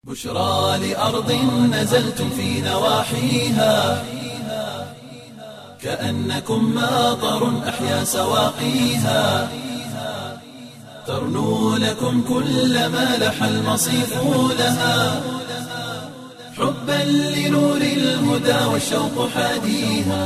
بشرى لأرض نزلتم في نواحيها كأنكم ماطر أحيا سواقيها ترنو لكم كل ما لح المصيف لها حبا لنور الهدى والشوق حاديها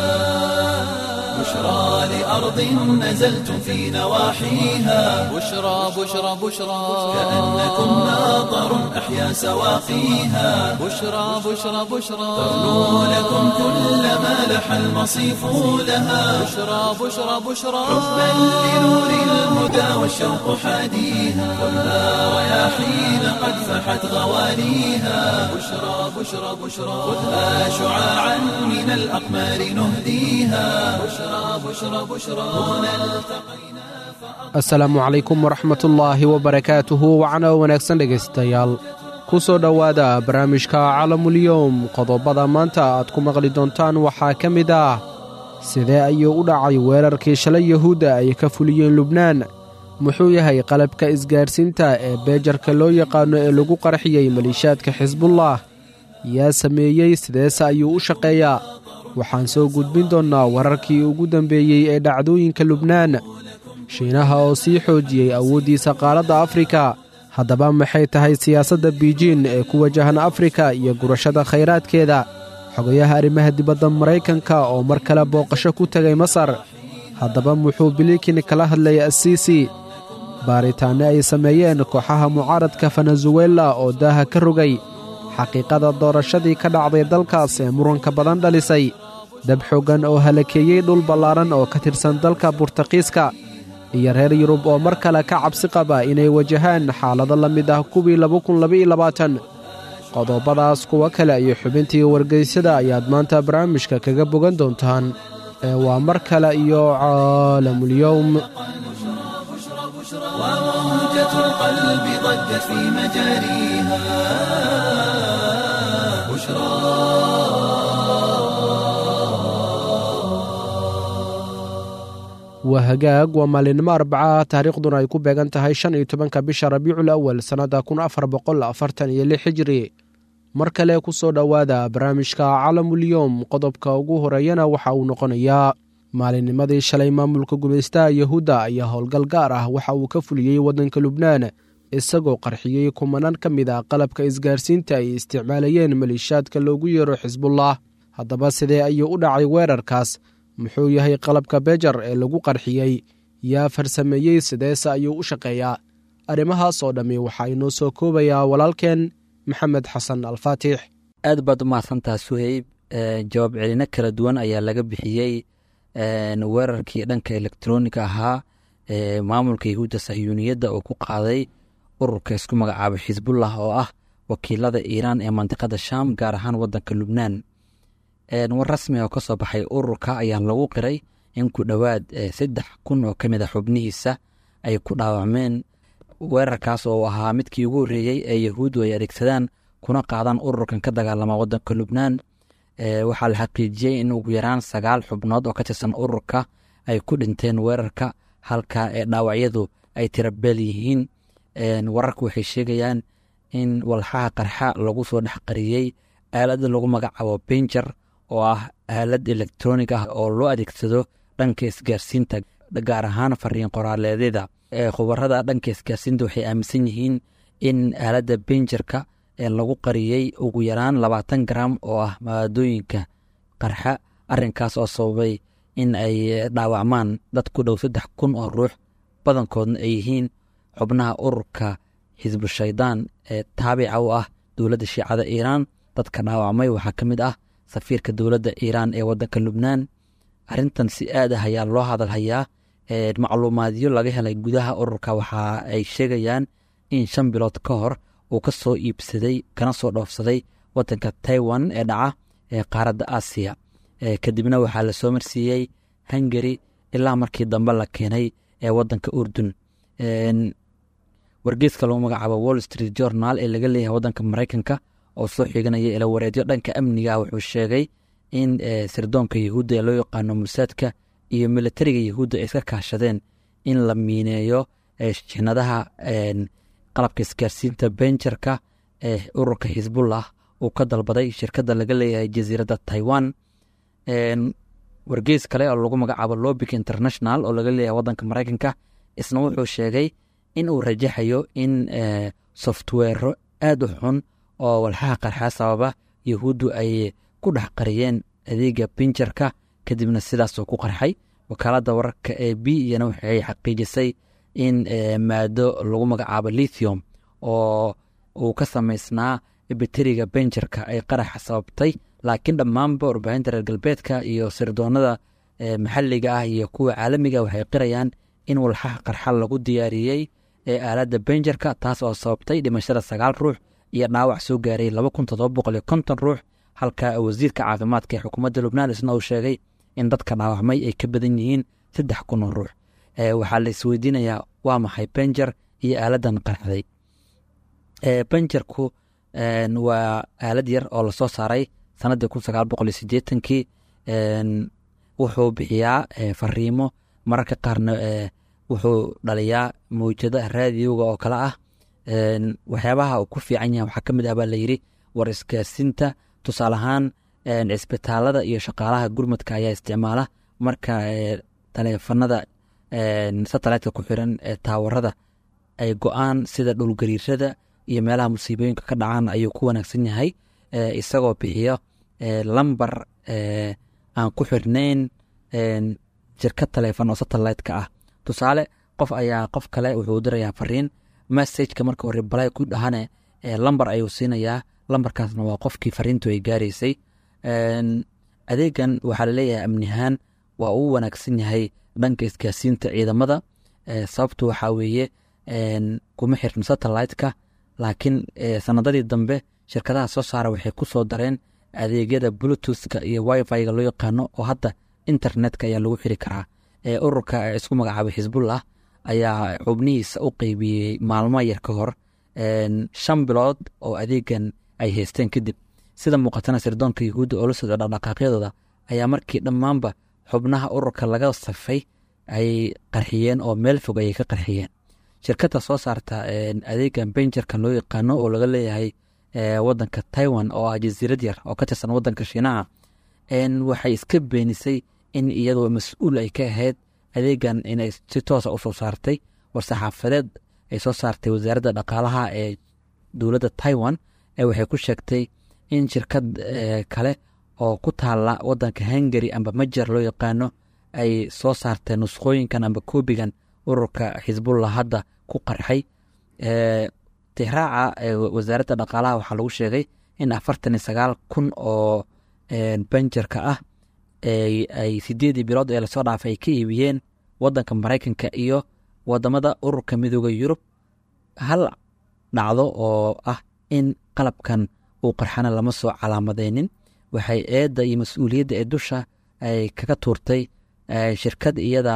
بشرى لأرض نزلتم في نواحيها بشرى بشرى بشرى كأنكم ماطر أحيا سواقيها بشرى بشرى بشرى ترنو لكم كل ما لح المصيف لها بشرى بشرى بشرى حبا لنور الهدى والشوق حاديها والنار رياحين قد فحت غواليها بشرى بشرى بشرى خذها شعاعا من الأقمار نهديها بشرى بشرى بشرى هنا التقينا asalaamu calaykum waraxmatullaahi wabarakaatuhu wacno wanaagsan dhegaystayaal ku soo dhowaada barnaamijka calamulyowm qodobada maanta aad ku maqli doontaan waxaa ka mid ah sidee ayuu u dhacay weerarkii shalay yahuudda ay ka fuliyeen lubnaan muxuu yahay qalabka isgaarsiinta ee beejarka loo yaqaano ee lagu qarxiyey maliishaadka xisbullah yaa sameeyey sideese ayuu u shaqeeyaa waxaan soo gudbin doonnaa wararkii ugu dambeeyey ee dhacdooyinka lubnaan shiinaha oo sii xoojiyey awooddiisa qaaradda afrika haddaba maxay tahay siyaasadda biijin ee ku wajahan afrika iyo gurashada khayraadkeeda xogayaha arrimaha dibadda maraykanka oo mar kale booqasho ku tegay masar haddaba muxuu bilikin kala hadlayay asiisi baaritaanne ay sameeyeen kooxaha mucaaradka venezuela oo daaha ka rogay xaqiiqada doorashadii ka dhacday dalkaas ee muranka badan dhalisay dab xoogan oo halakeeyey dhul ballaaran oo ka tirsan dalka burtaqiiska iyo reer yurub oo mar kale ka cabsi qaba inay wajahaan xaalado la mid ah kuwii qodobadaas kuwo kale iyo xubintii wargeysada ayaad maanta barnaamijka kaga bogan doontaan ee waa mar kale iyo caalamulyowm وموجة القلب ضجت في مجاريها بشرى waa hagaag waa maalinimo arbaca taariikhduna ay ku beegan tahay shan iyo tobanka bisha rabiicul awal sannadda kun afar boqol afartan iyo lix hijri mar kale ku soo dhowaada barnaamijka calamulyowm qodobka ugu horeeyana waxa uu noqonayaa maalinnimadii shalay maamulka gumaystaha yahuudda ayaa howlgal gaar ah waxa uu ka fuliyey waddanka lubnaan isagoo qarxiyey kumanaan ka mid a qalabka isgaarsiinta ay isticmaalayeen maliishaadka loogu yeero xisbullah haddaba sidee ayuu u dhacay weerarkaas muxuu yahay qalabka beejar ee lagu qarxiyey yaa farsameeyey sideese ayuu u shaqeeyaa arrimahaas oo dhammi waxaa inoo soo koobayaa walaalkeen maxamed xasan alfaatix aad baad u mahadsantaha suheyb jawaab celino kala duwan ayaa laga bixiyey weerarkii dhanka elektroniga ahaa ee maamulka yahuudda sahyuuniyadda oo ku qaaday ururka isku magacaabay xisbullah oo ah wakiilada iiraan ee mandiqada sham gaar ahaan wadanka lubnaan war rasmi oo ka soo baxay ururka ayaa lagu qiray in ku dhowaad saddex kun oo ka mid a xubnihiisa ay ku dhaawacmeen weerarkaas oo ahaa midkii ugu horreeyey ee yahuuddu ay adeegsadaan kuna qaadaan ururkan ka dagaalama wadanka lubnaan waxaa la xaqiijiyey in ugu yaraan sagaal xubnood oo ka tirsan ururka ay ku dhinteen weerarka halka ee dhaawacyadu ay tirabeel yihiin wararka waxay sheegayaan in walxaha qarxa lagu soo dhex qariyey aalada lagu magacaabo benjer oo ah aalad elektronig ah oo loo adeegsado dhanka isgaarsiinta gaar ahaan fariin qoraaleedyada khubarada dhanka isgaarsiinta waxay aaminsan yihiin in aaladda benjerka lagu qariyey ugu yaraan labaatan garam oo ah maadooyinka qarxa arinkaas oo sababay in ay dhaawacmaan dad ku dhow saddex kun oo ruux badankoodna ay yihiin xubnaha ururka xisbu shaydaan ee taabica u ah dowladda shiicada iiraan dadka dhaawacmay waxaa ka mid ah safiirka dowladda iiraan ee wadanka lubnaan arintan si aad ah ayaa loo hadalhayaa macluumaadyo laga helay gudaha ururka waxa ay sheegayaan in shan bilood ka hor uu ka soo iibsaday kana soo dhoofsaday wadanka taiwan ee dhaca ee qaaradda aasiya kadibna waxaa la soo marsiiyey hungari ilaa markii dambe la keenay ee wadanka urdun wargeeska lagu magacaabo wall street journal ee laga leeyahay wadanka maraykanka oo soo xiganaya ilawareedyo dhanka amniga wuxuu sheegay in sirdoonka yahuudda ee loo yaqaano mursaadka iyo militariga yahuudda ay iska kaashadeen in la miineeyo jinadaha qalabka isgaarsiinta benjarka ee ururka xisbullah uu ka dalbaday shirkadda laga leeyahay jasiiradda taiwan wargeys kale oo lagu magacaabo lobic international oo laga leeyahay wadanka maraykanka isna wuxuu sheegay in uu rajaxayo in softwero aad u xun oo walxaha qarxaa sababa yahuuddu ay ku dhex qariyeen adeega binjarka kadibna sidaasoo ku qarxay wakaaladda wararka ee b iyana waxay xaqiijisay in maado lagu magacaabo lithium oo uu ka samaysnaa bateriga benjarka ay qaraxa sababtay laakiin dhammaanba warbaahinta reer galbeedka iyo sirdoonada maxalliga ah iyo kuwa caalamiga waxay qirayaan in walxaha qarxa lagu diyaariyey ee aaladda benjarka taas oo sababtay dhimashada sagaal ruux iyo dhaawac soo gaaray laba kun todoba boqol iyo konton ruux halka wasiirka caafimaadka ee xukuumadda lubnaan isna uu sheegay in dadka dhaawacmay ay ka badan yihiin saddex kun oo ruux waxaa la isweydiinayaa waa maxay benjar iyo aaladan qarxday benjarku waa aalad yar oo lasoo saaray sanadii kun sagaal boqol iyo sideetankii wuxuu bixiyaa fariimo mararka qaarna wuxuu dhaliyaa mawjada raadiyowga oo kale ah waxyaabaha uu ku fiican yahay waxaa ka mid ah baa layidhi war isgaarsiinta tusaale ahaan cisbitaalada iyo shaqaalaha gurmadka ayaa isticmaala marka taleefanada satelliteka ku xiran ee taawarada ay go-aan sida dhulgariirada iyo meelaha musiibooyinka ka dhacaan ayuu ku wanaagsan yahay isagoo bixiyo lambar aan ku xirnayn jirka taleefon oo satelliteka ah tusaale qof ayaa qof kale wuxuu dirayaa fariin messageka marka hore balay ku dhahane lambar ayuu siinayaa lambarkaasna waa qofkii fariintu ay gaaraysay adeegan waxaa laleeyahay amnihaan waa uu wanaagsan yahay dhanka isgaarsiinta ciidamada sababtu waxaa weeye kuma xirno satelliteka laakiin sanadadii dambe shirkadaha soo saara waxay ku soo dareen adeegyada bluetoothka iyo wifi-ga loo yaqaano oo hadda internetka ayaa lagu xiri karaa ururka isku magacaabay xisbullah ayaa xubnihiisa u qeybiyey maalmo yar ka hor shan bilood oo adeegan ay haysteen kadib sida muuqatana sirdoonka yahuudda oo la socdo dhaqdhaqaaqyadooda ayaa markii dhammaanba xubnaha ururka laga safay ay qarxiyeen oo meel fog ayay ka qarxiyeen shirkadda soo saarta adeegan benjarka loo yaqaano oo laga leeyahay wadanka taiwan oo ah jasiirad yar oo ka tirsan wadanka shiinaha waxay iska beenisay in iyadoo mas-uul ay ka ahayd adeegan inay si toosa usoo saartay war-saxaafadeed ay soo saartay wasaaradda dhaqaalaha ee dowladda taiwan waxay ku sheegtay in shirkad kale oo ku taala wadanka hungary amba majer loo yaqaano ay soo saartay nusqooyinkan amba koobigan ururka xisbullah hadda ku qarxay tixraaca wasaaradda dhaqaalaha waxaa lagu sheegay in afartan iyo sagaal kun oo benjarka ah ay sideedii bilood ee lasoo dhaafay ay ka iibiyeen wadanka maraykanka iyo wadamada ururka midooda yurub hal dhacdo oo ah in qalabkan uu qarxana lama soo calaamadeynin waxay eedda iyo mas-uuliyadda ee dusha ay kaga tuurtay shirkad iyada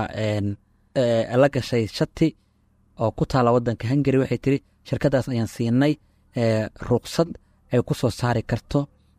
la gashay shati oo ku taala wadanka hungary waxay tiri shirkadaas ayaan siinay ruqsad ay ku soo saari karto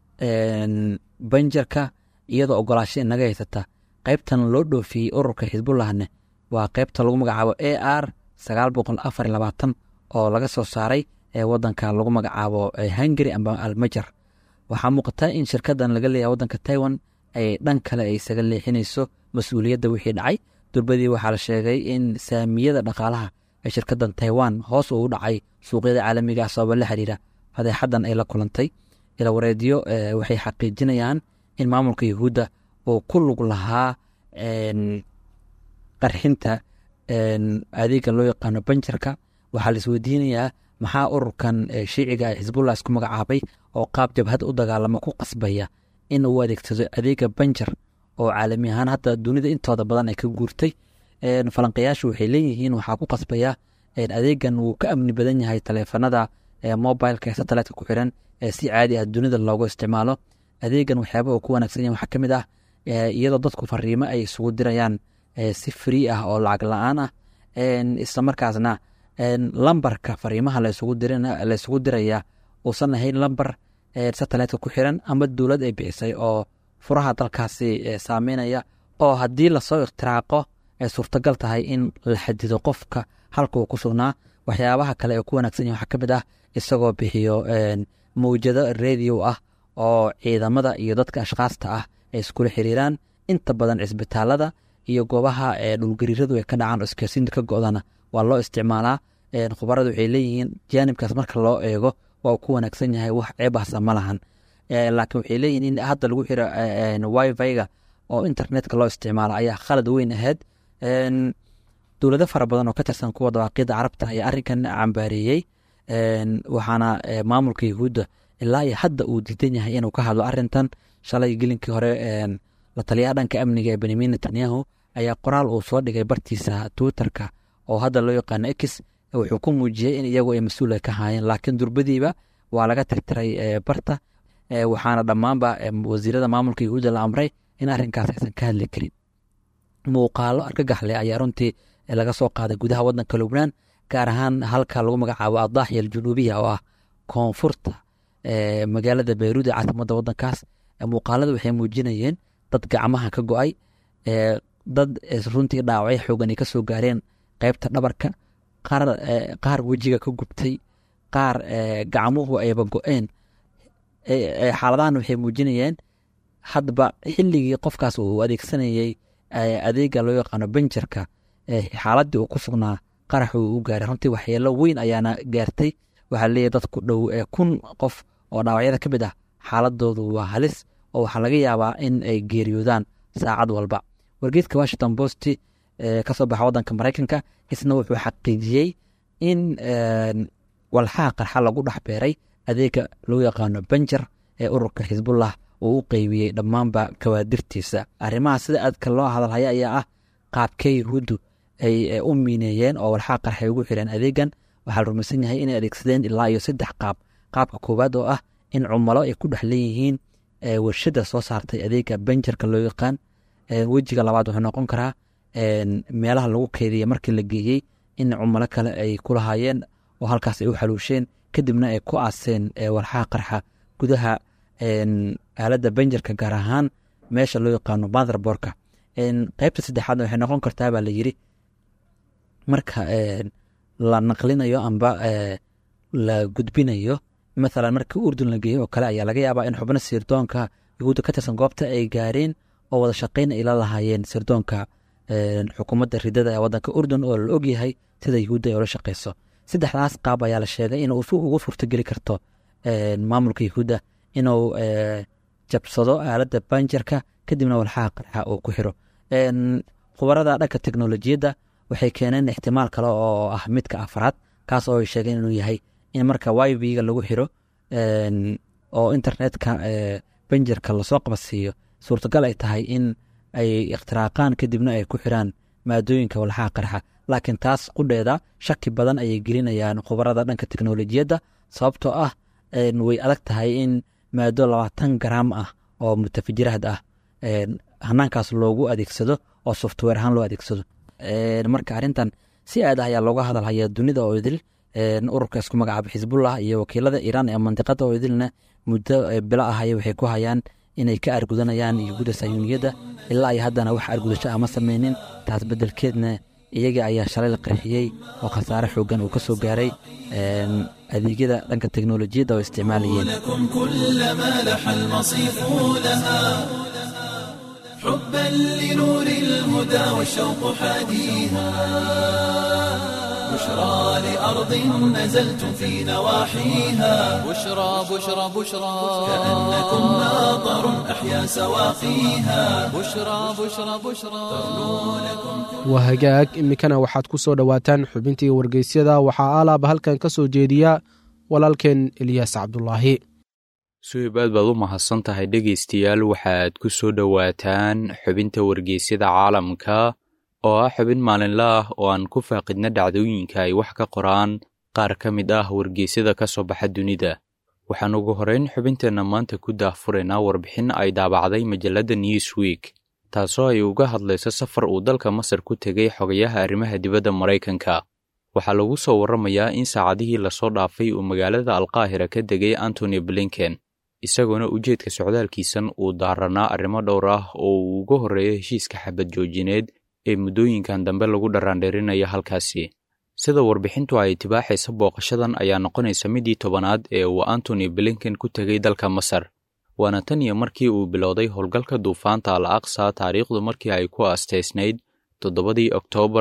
banjarka iyadoo ogolaasho inaga haysata qaybtan loo dhoofiyey ururka xisbullahne waa qaybta lagu magacaabo a r sagaal boqol afar labaatan oo laga soo saaray ee wadanka lagu magacaabo hungary amba almajar waxaa muuqata in shirkadan laga leeyahay wadanka taiwan ay dhan kale ay isaga leexinayso mas-uuliyadda wixii dhacay durbadii waxaa la sheegay in saamiyada dhaqaalaha ee shirkadan taiwan hoos uu dhacay suuqyada caalamiga ah sababa la xiriira fadeexadan ay la kulantay ila wareediyo waxay xaqiijinayaan in maamulka yahuudda uu ku lug lahaa qarxinta adeega loo yaqaano banjarka waxaa la isweydiinayaa maxaa ururkan shiiciga ee xisbullah isku magacaabay oo qaab jabhad u dagaalamo ku qasbaya in uu adeegsado adeega banjar oo caalami ahaan hadda dunida intooda badan ay ka guurtay falanqayaashu waxay leeyihiin waxaa ku qasbaya adeegan wuu ka amni badan yahay taleefanada mobileka ee satelliteka ku xiran ee si caadi ah dunida loogu isticmaalo adeegan waxyaaba uu ku wanaagsan yahay waxaa ka mid ah iyadoo dadku fariimo ay isugu dirayaan si free ah oo lacag la-aan ah isla markaasna lambarka fariimaha laysugu diraya uusan ahayn lambar satelliteka ku xiran ama dowlad ay bixisay oo furaha dalkaasi saameynaya oo haddii lasoo ikhtiraaqo ay suurtagal tahay in la xadido qofka halka uu ku sugnaa waxyaabaha kale ee ku wanaagsan yahay waxaa ka mid ah isagoo bixiyo mawjado radio ah oo ciidamada iyo dadka ashkaasta ah ay iskula xiriiraan inta badan cisbitaalada iyo goobaha dhulgariiradu ay ka dhacaan oo isgaarsiinta ka go-dana waa loo isticmaalaa khubaradu waxay leeyihiin jaanibkaas marka loo eego waa uu ku wanaagsan yahay wax ceebahsa ma lahan laakiin waxay leeyihiin in hadda lagu xiro wifi-ga oo internetka loo isticmaalo ayaa khalad weyn ahayd dowlado fara badan oo ka tirsan kuwa dawaaqyada carabta ayaa arrinkan cambaareeyey waxaana maamulka yahuudda ilaa iyo hadda uu diidan yahay inuu ka hadlo arintan shalay gelinkii hore la taliyaha dhanka amniga ee benyamin netanyahu ayaa qoraal uu soo dhigay bartiisa twitterka oo hadda loo yaqaano x wuxuu ku muujiyey in iyagu ay mas-uula ka haayeen laakiin durbadiiba waa laga tirtiray barta waxaana dhammaanba wasiirada maamulka yahuudda la amray in arrinkaas aysan ka hadli karin muuqaalo argagaxle ayaa runtii laga soo qaaday gudaha wadanka lubnaan gaar ahaan halka lagu magacaabo adaaxya aljunuubiya oo ah koonfurta magaalada beyruud ee caasimada wadankaas muuqaalada waxay muujinayeen dad gacmaha ka go-ay dad runtii dhaawacyo xoogan ay ka soo gaareen qeybta dhabarka qaar wejiga ka gubtay qaar gacmuhu ayba go-een xaaladahan waxay muujinayeen hadba xilligii qofkaas uu adeegsanayey adeega loo yaqaano benjarka xaaladii uu ku sugnaa qarax uu u gaaray runtii waxyeelo weyn ayaana gaartay waxaa leeyahy dad ku dhow kun qof oo dhaawacyada ka mid ah xaaladoodu waa halis oo waxaa laga yaabaa in ay geeriyoodaan saacad walba wargeedka washington post kasoo baxa wadanka maraykanka isna wuxuu xaqiijiyey in walxaha qarxa lagu dhex beeray adeega loo yaqaano benjar ee ururka xisbullah uu u qeybiyey dhammaanba kawaadirtiisa arrimaha sida aadka loo hadalhaya ayaa ah qaabkee yahuuddu ay u miineeyeen oo walxaha qarxay ugu xireen adeegan waxaa la rumaysan yahay inay adeegsadeen ilaa iyo saddex qaab qaabka koowaad oo ah in cumalo ay ku dhex leeyihiin warshada soo saartay adeega benjarka loo yaqaan wejiga labaad wuxuu noqon karaa meelaha lagu keediya markii la geeyey in cumalo kale ay ku lahaayeen oo halkaas ay u xaluusheen kadibna ay ku aaseen walxaha qarxa gudaha aaladda benjarka gaar ahaan meesha loo yaqaano motherborka qeybta saddexaadna waxay noqon kartaa baa la yiri marka la naqlinayo amba la gudbinayo mathalan markii urdun la geeyo oo kale ayaa laga yaabaa in xubno sirdoonka yahuudda ka tirsan goobta ay gaareen oo wada shaqayn ay la lahaayeen sirdoonka xukuumadda ridada ee wadanka urdun oo la ogyahay sida yahuudda ay ula shaqeyso saddexdaas qaab ayaa la sheegay inuu ugu suurtogeli karto maamulka yahuudda inuu jabsado aaladda banjarka kadibna walxaha qarxa uu ku xiro khubarada dhanka teknolojiyadda waxay keeneen ixtimaal kale oo ah midka afraad kaas oo ay sheegeen inuu yahay in marka wiviga lagu xiro oo internetka benjarka lasoo qabadsiiyo suurtagal ay tahay in ay ikhtiraaqaan kadibna ay ku xiraan maadooyinka walxaha qarxa laakiin taas qudheeda shaki badan ayay gelinayaan khubarada dhanka teknolojiyadda sababtoo ah way adag tahay in maado labaatan garaam ah oo mutafajiraad ah hanaankaas loogu adeegsado oo software ahaan loo adeegsado marka arrintan si aad ah ayaa looga hadalhaya dunida oo idil ururka isku magacaaba xisbullah iyo wakiilada iiraan ee mandiqada oo idilna muddo bilo ah ay waxay ku hayaan inay ka argudanayaan yahuudda sayuuniyadda ilaa ay haddana wax argudasho ah ma sameynin taas beddelkeedna iyaga ayaa shalay la qarxiyey oo khasaare xoogan uu ka soo gaaray adeegyada dhanka teknolojiyadda oo isticmaalayeen لكم كل ما لح المصيف لها حبا لنور الهدى والشوق حاديها بشرى لأرض نزلتم في نواحيها بشرى بشرى بشرى كأنكم ناظر أحيا سواقيها بشرى بشرى بشرى waa hagaag iminkana waxaad ku soo dhowaataan xubintii wargeysyada waxaa alaaba halkan ka soo jeediya walaalkeen eliyaas cabdulaahi suhib aad baad u mahadsan tahay dhegaystayaal waxaad ku soo dhowaataan xubinta wargeysyada caalamka oo ah xubin maalinle ah oo aan ku faaqidna dhacdooyinka ay wax ka qoraan qaar ka mid ah wargeysyada ka soo baxa dunida waxaan ugu horrayn xubinteenna maanta ku daahfuraynaa warbixin ay daabacday majalladda newsweek taasoo ay uga hadlayso safar uu dalka masar ku tegay xogayaha arrimaha dibadda maraykanka waxaa lagu soo warramayaa in saacadihii lasoo dhaafay uu magaalada alqaahira ka degay antony blinken isagoona ujeedka socdaalkiisan uu daaranaa arrimo dhowr ah oo uu uga horreeyo heshiiska xabad joojineed ee muddooyinkan dambe lagu dharaandhirinaya halkaasi sida warbixintu ay tibaaxaysa booqashadan ayaa noqonaysa midii tobanaad ee uu antony blinken ku tegay dalka masar waana tan iyo markii uu bilowday howlgalka duufaanta al aqsa taariikhdu markii ay ku astaysnayd toddobadii oktoobar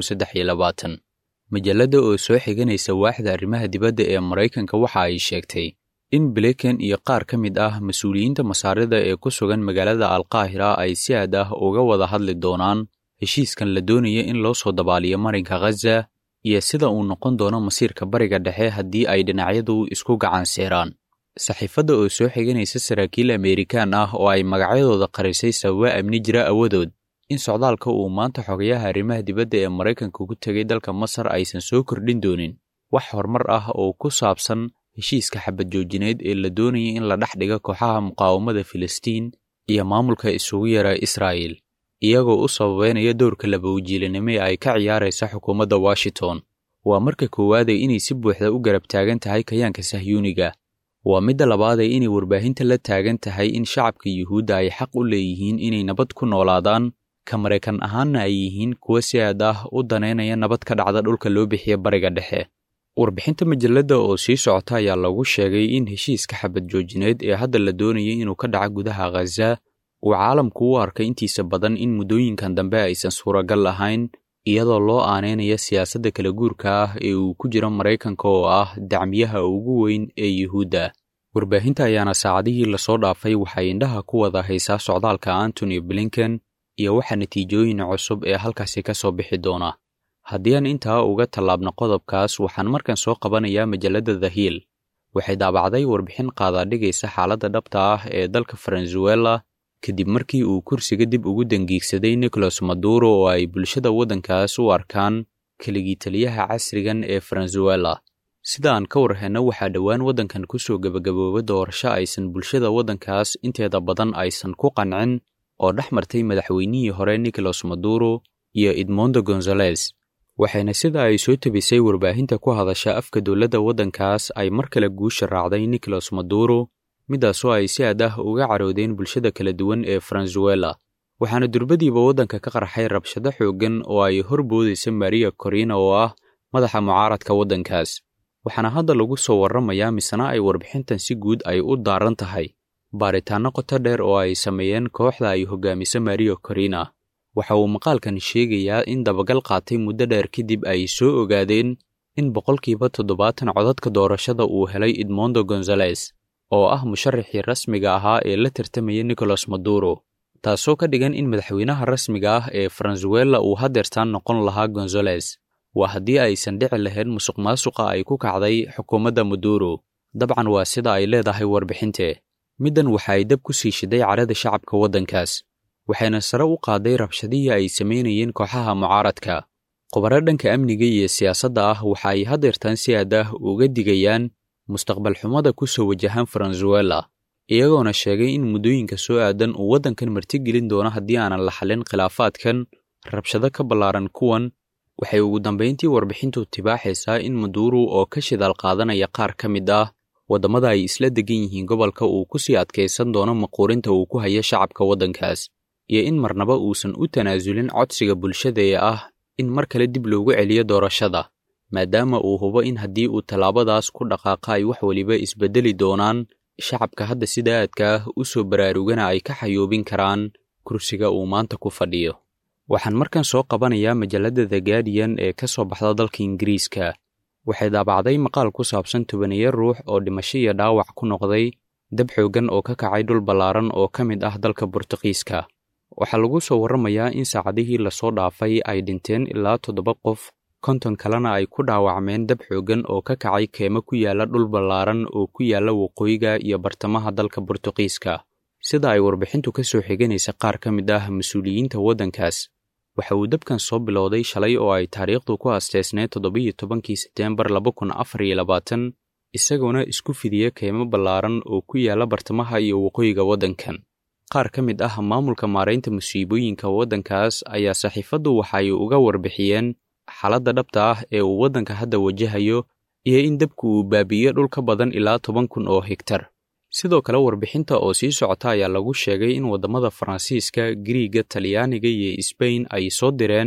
majalladda oo soo xiganaysa waaxda arrimaha dibadda ee maraykanka waxa ay sheegtay in blinken iyo qaar ka mid ah mas-uuliyiinta masaarida ee ku sugan magaalada alqaahira ay si aad ah uga wada hadli doonaan heshiiskan la doonaya in loo soo dabaaliyo marinka khaza iyo sida uu noqon doono masiirka bariga dhexe haddii ay dhinacyadu isku gacan seeraan saxiifadda oo soo xiganaysa saraakiil ameerikaan ah oo ay magacyadooda qarisay sababa amni jira awadood in socdaalka uu maanta xogayaha arrimaha dibadda ee maraykanka ku tegay dalka masar aysan soo kordhin doonin wax horumar ah oo ku saabsan heshiiska xabad joojineed ee la doonaya in la dhex dhiga kooxaha muqaawamada filistiin iyo maamulka isugu yara israa'il iyagoo u sababeynaya dowrka labawajiilinimo ee ay ka ciyaaraysa xukuumadda washington waa marka koowaadee inay si buuxda u garab taagan tahay kayaanka sahyuuniga waa midda labaadee inay warbaahinta la taagan tahay in shacabka yuhuudda ay xaq u leeyihiin inay nabad ku noolaadaan ka maraykan ahaanna ay yihiin kuwa si aad ah u danaynaya nabad ka dhacda dhulka loo bixiya bariga dhexe warbixinta majalladda oo sii socota ayaa lagu sheegay in heshiiska xabad joojineed ee hadda la doonayay inuu ka dhaco gudaha khaza uu caalamku u arkay intiisa badan in muddooyinkan dambe aysan suuragal ahayn iyadoo loo aaneynaya siyaasadda kala guurka ah ee uu ku jiro maraykanka oo ah dacmiyaha ugu weyn ee yuhuudda warbaahinta ayaana saacadihii lasoo dhaafay waxay indhaha ku wada haysaa socdaalka antony blinken iyo waxa natiijooyin cusub ee halkaasi ka soo bixi doona haddii aan intaa uga tallaabno qodobkaas waxaan markan soo qabanayaa majalladda the hill waxay daabacday warbixin qaadaadhigaysa xaaladda dhabta ah ee dalka venezuela kadib markii uu kursiga dib ugu dangiigsaday nicolas maduro oo ay bulshada waddankaas u arkaan keligii taliyaha casrigan ee venezuela sida aan ka warhenno waxaa dhowaan waddankan ku soo gebagabooba doorasho aysan bulshada waddankaas inteeda badan aysan ku qancin oo dhex martay madaxweynihii hore nicolas maduro iyo edmondo gonzales waxayna sida ay soo tebisay warbaahinta ku hadasha afka dowladda waddankaas ay mar kale guusha raacday nicolas maduro midaasoo ay si aad ah uga caroodeen bulshada kala duwan ee venezuela waxaana durbadiiba waddanka ka qarxay rabshado xooggan oo ay hor boodaysa maria corina oo ah madaxa mucaaradka waddankaas waxaana hadda lagu soo warramayaa misena ay warbixintan si guud ay u daaran tahay baaritaanno qoto dheer oo ay sameeyeen kooxda ay hogaamiso maria corina waxa uu maqaalkan sheegayaa in dabagal qaatay muddo dheer kadib ay soo ogaadeen in boqolkiiba toddobaatan codadka doorashada uu helay edmondo gonzales oo ah musharaxii rasmiga ahaa ee la tartamaya nicolas maduro taasoo ka dhigan in madaxweynaha rasmiga ah ee venezuela uu hadeertaan noqon lahaa gonzales waa haddii aysan dhici lahayn musuq maasuqa ay ku kacday xukuumadda maduro dabcan waa sida ay leedahay warbixinte middan waxa ay dab ku sii shiday carada shacabka waddankaas waxayna sare u qaaday rabshadihii ay samaynayeen kooxaha mucaaradka khubaro dhanka amniga iyo siyaasadda ah waxa ay hadeertaan si aad ah uga digayaan mustaqbal xumada ku soo wajahan venezuela iyagoona sheegay in muddooyinka soo aadan uu waddankan martigelin doono haddii aanan la xallin khilaafaadkan rabshado ka ballaaran kuwan waxay ugu dambayntii warbixintu tibaaxaysaa in maduro oo ka shidaal qaadanaya qaar ka mid ah waddamada ay isla degan yihiin gobolka uu ku sii adkaysan doono maquurinta uu ku haya shacabka waddankaas iyo in marnaba uusan u tanaasulin codsiga bulshada ee ah in mar kale dib loogu celiyo doorashada maadaama uu hubo in haddii uu tallaabadaas ku dhaqaaqa ay wax weliba isbeddeli doonaan shacabka hadda sida aadka ah u soo baraarugana ay ka xayoobin karaan kursiga uu maanta ku fadhiyo waxaan markan soo qabanayaa majalladda the guardian ee ka soo baxda dalka ingiriiska waxay daabacday maqaal ku saabsan tobaniyo ruux oo dhimasho iyo dhaawac ku noqday dab xooggan oo ka kacay dhul ballaaran oo ka mid ah dalka burtuqiiska waxaa lagu soo warramayaa in saacadihii lasoo dhaafay ay dhinteen ilaa toddoba qof konton kalena ay ku dhaawacmeen dab xooggan oo ka kacay keemo ku yaalla dhul ballaaran oo ku yaalla waqooyiga iyo bartamaha dalka burtuqiiska sida ay warbixintu ka soo xiganaysa qaar ka mid ah mas-uuliyiinta waddankaas waxa uu dabkan soo bilowday shalay oo ay taariikhdu ku asteysneed toddobiyo tobankii sebteembar laba kun afar iyo labaatan isagoona isku fidiya keymo ballaaran oo ku yaalla bartamaha iyo waqooyiga waddankan qaar ka mid ah maamulka maaraynta musiibooyinka waddankaas ayaa saxiifaddu waxay uga warbixiyeen xaaladda dhabta ah ee uu waddanka hadda wajahayo iyo in dabku uu baabi'iyo dhul ka badan ilaa toban kun oo hegtar sidoo kale warbixinta oo sii socota ayaa lagu sheegay in waddamada faransiiska giriiga talyaaniga iyo sbain ay soo direen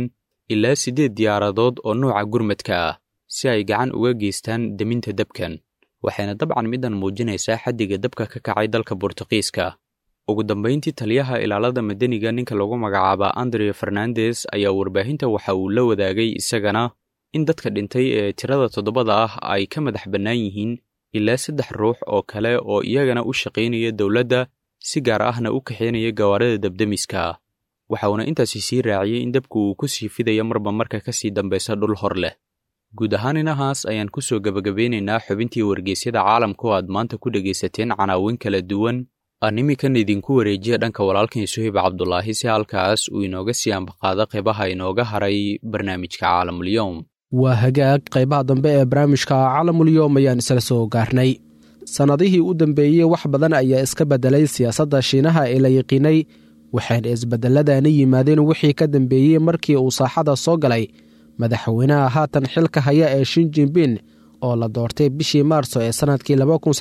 ilaa siddeed diyaaradood oo nuuca gurmadka ah si ay gacan uga geystaan deminta dabkan waxayna dabcan middan muujinaysaa xaddiga dabka ka kacay dalka bortuqiiska ugu dambayntii taliyaha ilaalada madaniga ninka lagu magacaaba andre fernandes ayaa warbaahinta waxa uu la wadaagay isagana in dadka dhintay ee tirada toddobada ah ay ka madax bannaan yihiin ilaa saddex ruux oo kale oo iyagana u shaqaynaya dowladda si gaar ahna u kaxaynaya gawaarida dabdemiska ah waxauna intaasi sii raaciyey in dabku uu ku sii fidaya marba marka ka sii dambaysa dhul hor leh guud ahaan inahaas ayaan ku soo gebagabeynaynaa xubintii wargeysyada caalamka oo aad maanta ku dhegaysateen canaawin kala duwan aan imikan idinku wareejiya dhanka walaalkan suhayb cabdulaahi si halkaas uu inooga sii ambaqaado qeybaha inooga haray barnaamijka caalamulyoom waa hagaag qaybaha dambe ee barnaamijka caalamulyoom ayaan isla soo gaarnay sannadihii u dambeeyey wax badan ayaa iska beddelay siyaasadda shiinaha ee la yiqiinay waxayna isbeddelladani yimaadeen wixii ka dambeeyey markii uu saaxada soo galay madaxweynaha haatan xilka haya ee shin jinbin oo la doortay bishii maarso ee sannadkii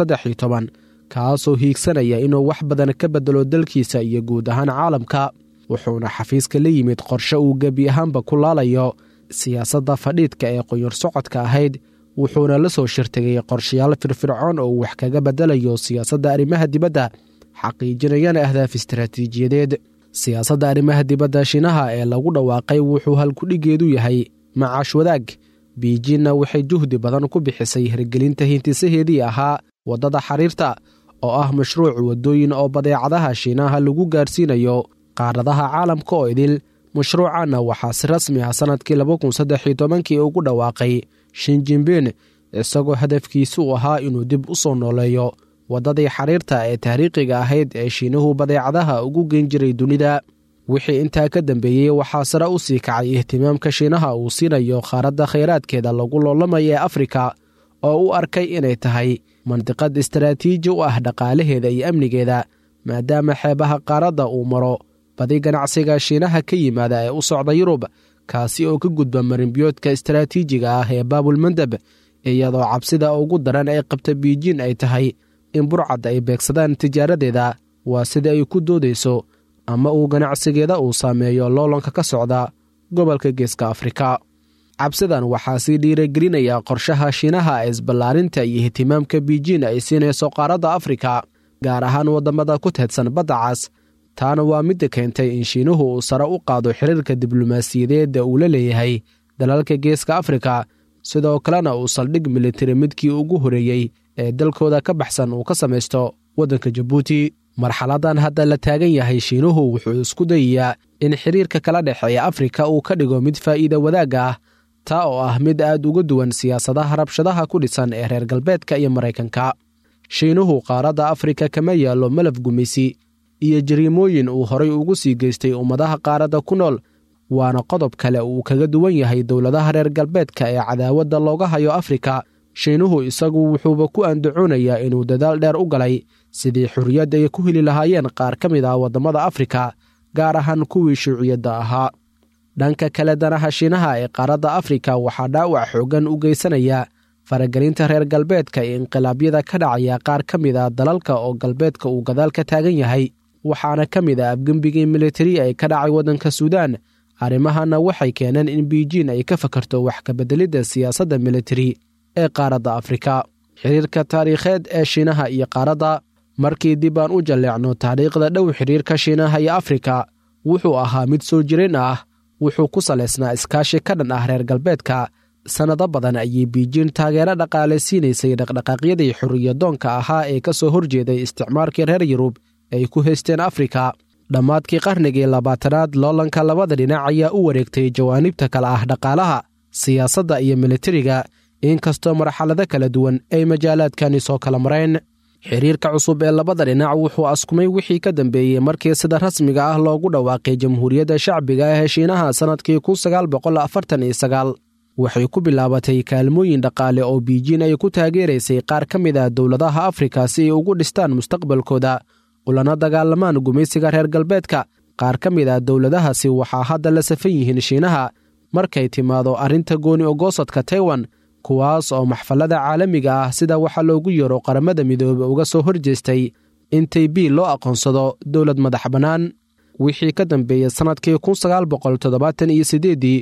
kaasoo hiigsanaya inuu wax badan ka beddelo dalkiisa iyo guud ahaan caalamka wuxuuna xafiiska la yimid qorshe uu gebi ahaanba ku laalayo siyaasadda fadhiidka ee qoyar socodka ahayd wuxuuna la soo shirtegay qorshayaal firfircoon oo uu wax kaga beddelayo siyaasadda arrimaha dibadda xaqiijinayana ahdaaf istaraatiijiyadeed siyaasadda arrimaha dibadda shiinaha ee lagu dhawaaqay wuxuu halkudhigeedu yahay macaash wadaag biijinna waxay juhdi badan ku bixisay hirgelinta hintisaheedii ahaa waddada xariirta oo ah mashruuc waddooyin oo badeecadaha shiinaha lagu gaarsiinayo qaaradaha caalamka oo idil mashruucanna waxaa si rasmi ah sannadkii kii ugu dhawaaqay shinjinbin isagoo hadafkiisu u ahaa inuu dib u soo nooleeyo waddadii xariirta ee taariikhiga ahayd ee shiinuhu badeecadaha ugu geen jiray dunida wixii intaa ka dambeeyey waxaa sare u sii kacay ihtimaamka shiinaha uu siinayo qaaradda khayraadkeeda lagu loolamaya ee afrika oo u arkay inay tahay mandiqad istaraatiiji u ah dhaqaalaheeda iyo amnigeeda maadaama xeebaha qaaradda uu maro badi ganacsiga shiinaha ka yimaada ee u socda yurub kaasi oo ka gudba marinbiyoodka istaraatiijiga ah ee baabulmandeb iyadoo cabsida ugu daran ee qabta biijin ay tahay in burcad ay beegsadaan tijaaradeeda waa sida ay ku doodayso ama uu ganacsigeeda uu saameeyo loolanka ka socda gobolka geeska afrika cabsidan waxaa sii dhiiragelinaya qorshaha shiinaha ee isballaarinta iyo ihtimaamka biijin ay siinayso qaaradda afrika gaar ahaan waddamada ku teedsan badda cas taana waa midda keentay in shiinuhu uu sare u qaado xiriirka diblomaasiyadeedda uu la leeyahay dalalka geeska afrika sidoo kalena uu saldhig militari midkii ugu horeeyey ee dalkooda ka baxsan uu ka samaysto waddanka jabuuti marxaladan hadda la taagan yahay shiinuhu wuxuu isku dayayaa in xiriirka kala dhexeeya afrika uu ka dhigo mid faa'iida wadaagga ah taa oo ah mid aad uga duwan siyaasadaha rabshadaha ku dhisan ee reer galbeedka iyo maraykanka shiinuhu qaaradda afrika kama yaallo malaf gumaysi iyo jariimooyin uu horay ugu sii geystay ummadaha qaaradda ku nool waana qodob kale uu kaga duwan yahay dowladaha reer galbeedka ee cadaawadda looga hayo afrika shiinuhu isagu wuxuuba ku andacoonayaa inuu dadaal dheer u galay sidii xurriyad ay ku heli lahaayeen qaar ka mid ah waddamada afrika gaar ahaan kuwii shuuciyadda ahaa dhanka kale danaha shiinaha ee qaaradda afrika waxaa dhaawac xooggan u geysanaya faragelinta reer galbeedka ee inqilaabyada ka dhacaya qaar ka mid a dalalka oo galbeedka uu gadaal ka taagan yahay waxaana ka mid ah afgembigii militari ee ka dhacay waddanka suudaan arrimahanna waxay keeneen in biijin ay ka fakarto wax kabeddelidda siyaasadda militari ee qaaradda afrika xiriirka taariikheed ee shiinaha iyo qaaradda markii dib aan u jalleecno taariikhda dhow xiriirka shiinaha iyo afrika wuxuu ahaa mid soo jireen ah wuxuu ku salaysnaa iskaashi ka dhan ah reer galbeedka sannado badan ayay biijin taageero dhaqaale siinaysay dhaqdhaqaaqyadii xorriyadoonka ahaa ee ka soo horjeeday isticmaalkii reer yurub ay ku haysteen afrika dhammaadkii qarnigii labaatanaad loolanka labada dhinac ayaa u wareegtay jawaanibta kale ah dhaqaalaha siyaasadda iyo militariga inkastoo marxalado kala duwan ay majaalaadkani soo kala mareen xiriirka cusub ee labada dhinac wuxuu askumay wixii ka dambeeyey markii sida rasmiga ah loogu dhawaaqay jamhuuriyadda shacbiga ee shiinaha sannadkii waxay ku bilaabatay kaalmooyin dhaqaale oo biijin ay ku taageeraysay qaar ka mid ah dowladaha afrika si ay ugu dhistaan mustaqbalkooda ulana dagaalamaan gumaysiga reer galbeedka qaar ka mid ah dowladahaasi waxaa hadda la safan yihiin shiinaha markay timaado arrinta gooni ogoosadka taiwan kuwaas oo maxfallada caalamiga ah sida waxaa loogu yeero qaramada midoobe uga soo horjeestay in taybi loo aqoonsado dowlad madax bannaan wixii ka dambeeyey sannadkii iyo siddeeddii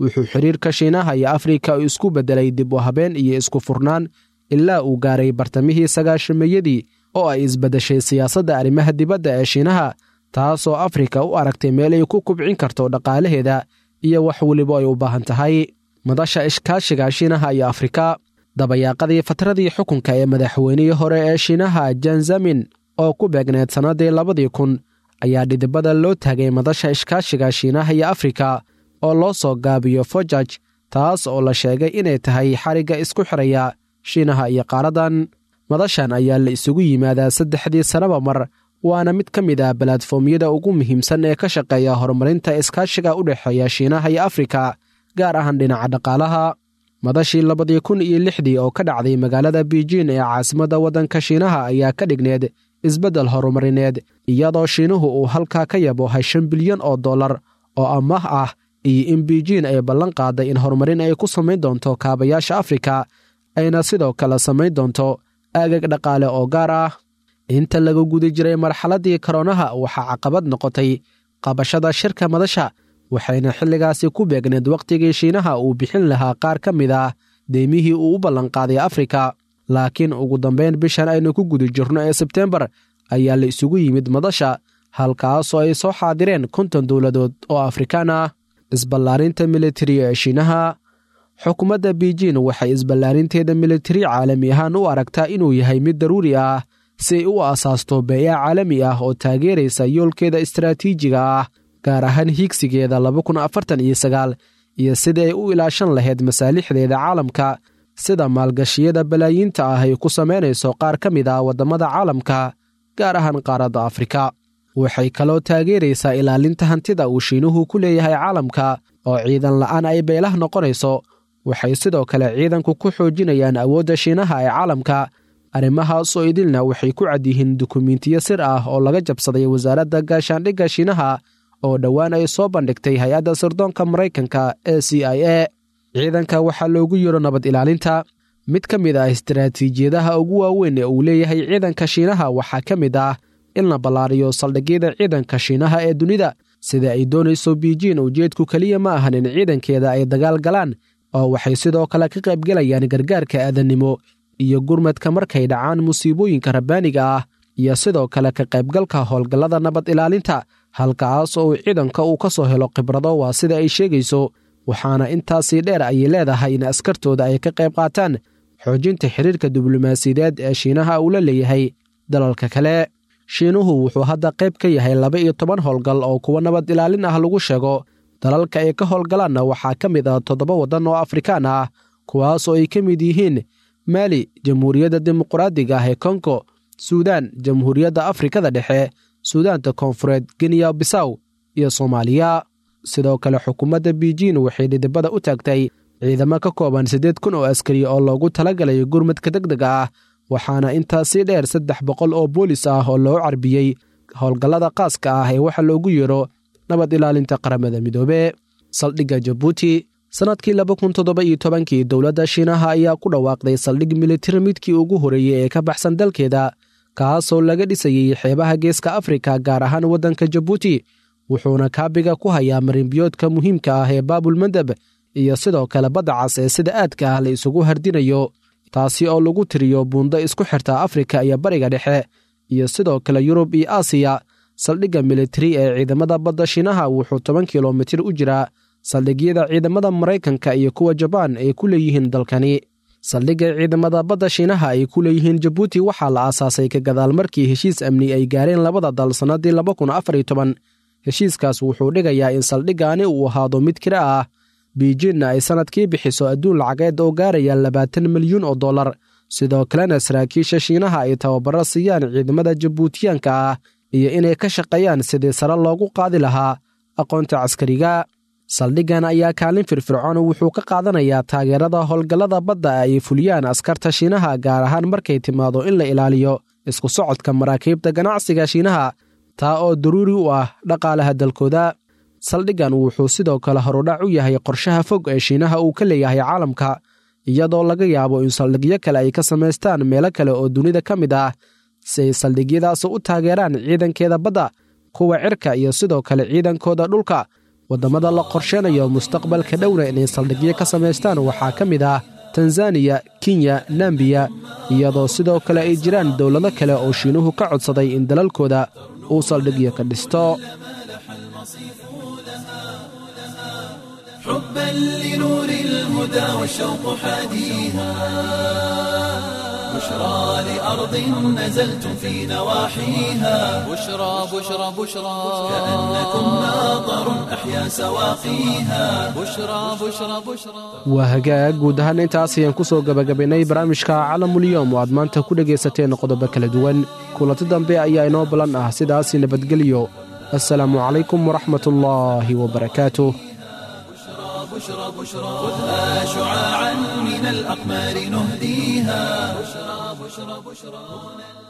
wuxuu xiriirka shiinaha iyo afrika isku beddelay dib u habeen iyo isku furnaan ilaa uu gaaray bartamihii sagaashameeyadii oo ay isbeddeshay siyaasadda arrimaha dibadda ee shiinaha taasoo afrika u aragtay meel ay ku kubcin karto dhaqaalaheeda iyo wax weliba ay u baahan tahay madasha ishkaashiga shiinaha iyo afrika dabayaaqadii fatradii xukunka ee madaxweynihii hore ee shiinaha janzamin oo ku beegneed sannaddii labadii kun ayaa dhidibada loo taagay madasha ishkaashiga shiinaha iyo afrika oo loo soo gaabiyo fojaj taas oo la sheegay inay tahay xarigga isku xiraya shiinaha iyo qaaradan madashan ayaa la isugu yimaadaa saddexdii sannaba mar waana mid ka mid ah balatfoomyada ugu muhiimsan ee ka shaqeeya horumarinta iskaashiga u dhexeeya shiinaha iyo afrika gaar ahaan dhinaca dhaqaalaha madashii labadii kun iyo lixdii oo ka dhacday magaalada biijin ee caasimadda waddanka shiinaha ayaa ka dhigneed isbeddel horumarineed iyadoo shiinuhu uu halkaa ka yaboohay shan bilyan oo dollar oo amaah ah iyo in biijin ay ballan qaaday in horumarin ay ku samayn doonto kaabayaasha afrika ayna sidoo kale samayn doonto aagag dhaqaale oo gaar ah inta laga guda jiray marxaladdii koronaha waxaa caqabad noqotay qabashada shirka madasha waxayna xilligaasi ku beegneed wakhtigii shiinaha uu bixin lahaa qaar ka mid ah deymihii uu u ballanqaaday afrika laakiin ugu dambayn bishan aynu ku guda jirno ee sebtembar ayaa la isugu yimid madasha halkaasoo ay soo xaadireen konton dowladood oo afrikaan ah isballaarinta militari ee shiinaha xukuumadda biijin waxay isballaarinteeda militari caalami ahaan u aragtaa inuu yahay mid daruuri ah si ay u asaasto beeya caalami ah oo taageeraysa yoolkeeda istaraatiijiga ah gaar ahaan hiigsigeeda laba kun afartan iyo sagaal iyo sidii ay u ilaashan lahayd masaalixdeeda caalamka sida maalgashiyada balaayiinta ah ay ku samaynayso qaar ka mid ah waddamada caalamka gaar ahaan qaaradda afrika waxay kaloo taageeraysaa ilaalinta hantida uu shiinuhu ku leeyahay caalamka oo ciidan la'aan ay beelah noqonayso waxay sidoo kale ciidanku ku xoojinayaan awoodda shiinaha ee caalamka arrimahaasoo idilna waxay ku cad yihiin dukumiintiyo sir ah oo laga jabsaday wasaaradda gaashaandhigga shiinaha oo dhowaan ay soo bandhigtay hay-adda sirdoonka maraykanka ee c i a ciidanka waxaa loogu yiro nabad ilaalinta mid ka mid ah istaraatiijiyadaha ugu waaweyn ee uu leeyahay ciidanka shiinaha waxaa ka mid ah in la ballaariyo saldhigyada ciidanka shiinaha ee dunida sida ay doonayso biijin ujeedku keliya ma ahan in ciidankeeda ay dagaal galaan oo waxay sidoo kale ka qaybgelayaan gargaarka aadannimo iyo gurmadka markay dhacaan musiibooyinka rabbaaniga ah iyo sidoo kale ka qaybgalka howlgallada nabad ilaalinta halkaas oo ciidanka uu ka soo helo khibrado waa sida ay sheegayso waxaana intaasii dheer ayay leedahay in askartooda ay ka qayb qaataan xoojinta xiriirka diblomaasiyadeed ee shiinaha uu la leeyahay dalalka kale shiinuhu wuxuu hadda qayb ka yahay laba iyo toban howlgal oo kuwa nabad ilaalin ah lagu sheego dalalka ay ka howlgalaanna waxaa ka mid ah toddoba waddan oo afrikaan ah kuwaasoo ay ka mid yihiin maali jamhuuriyadda dimuqraadiga ah ee kongo suudaan jamhuuriyadda afrikada dhexe suudaanta koonfureed geniya bisaw iyo soomaaliya sidoo kale xukuumadda biijin waxay dhidibada u taagtay ciidamo ka kooban siddeed kun oo askari oo loogu talagalay gurmadka deg dega ah waxaana intaasii dheer saddex boqol oo boolis ah oo loo carbiyey howlgallada qaaska ah ee waxa loogu yeero nabad ilaalinta qaramada midoobe saldhigga jabuuti sannadkii laba kun toddoba iyo tobankii dowladda shiinaha ayaa ku dhawaaqday saldhig militari midkii ugu horreeyey ee ka baxsan dalkeeda kaasoo laga dhisayey xeebaha geeska afrika gaar ahaan waddanka jabuuti wuxuuna kaabiga ku hayaa marinbiyoodka muhiimka ah ee baabulmandeb iyo sidoo kale badda cas ee sida aadka ah la isugu hardinayo taasi oo lagu tiriyo buundo isku xirta afrika iyo bariga dhexe iyo sidoo kale yurub iyo aasiya saldhigga militari ee ciidamada badda shiinaha wuxuu toban kilomitir u jiraa saldhigyada ciidamada maraykanka iyo kuwa jabaan ay ku leeyihiin dalkani saldhigga ciidamada badda shiinaha ay ku leeyihiin jabuuti waxaa la aasaasay ka gadaal markii heshiis amni ay gaareen labada dal sannaddii laba kun afar iyo toban heshiiskaas wuxuu dhigayaa in saldhiggaani uu ahaado mid kira ah biijinna ay sannadkii bixiso adduun lacageed oo gaaraya labaatan milyuun oo dollar sidoo kalena saraakiisha shiinaha ay tababaro siiyaan ciidamada jabuutiyaanka ah iyo inay ka shaqeeyaan sidii sare loogu qaadi lahaa aqoonta caskariga saldhiggan ayaa kaalin firfircoon wuxuu ka qaadanayaa taageerada howlgallada badda ay fuliyaan askarta shiinaha gaar ahaan markay timaado in la ilaaliyo isku socodka maraakiibta ganacsiga shiinaha taa oo daruuri u ah dhaqaalaha dalkooda saldhiggan wuxuu sidoo kale horudhac u yahay qorshaha fog ee shiinaha uu ka leeyahay caalamka iyadoo laga yaabo in saldhigyo kale ay ka samaystaan meelo kale oo dunida ka mid ah si ay saldhigyadaas u taageeraan ciidankeeda badda kuwa cirka iyo sidoo kale ciidankooda dhulka waddamada la qorsheynayo mustaqbalka dhowna inay saldhigyo ka samaystaan waxaa ka mid ah tanzaniya kenya nambiya iyadoo sidoo kale ay jiraan dowlado kale oo shiinuhu ka codsaday in dalalkooda uu saldhigyo ka dhisto حبا لنور الهدى والشوق حاديها بشرى لأرض نزلتم في نواحيها بشرى بشرى بشرى كأنكم ناظر أحيا سواقيها بشرى بشرى بشرى waa hagaag guud ahaan intaas ayaan ku soo gebagabaynay barnaamijka calamulyoom oo aad maanta ku dhegaysateen qodobo kala duwan kulanti dambe ayaa inoo ballan ah sidaasi nabadgelyo assalaamu calaykum waraxmatullaahi wabarakaatuh بشرى بشرى خذها شعاعا من الأقمار نهديها بشرى بشرى بشرى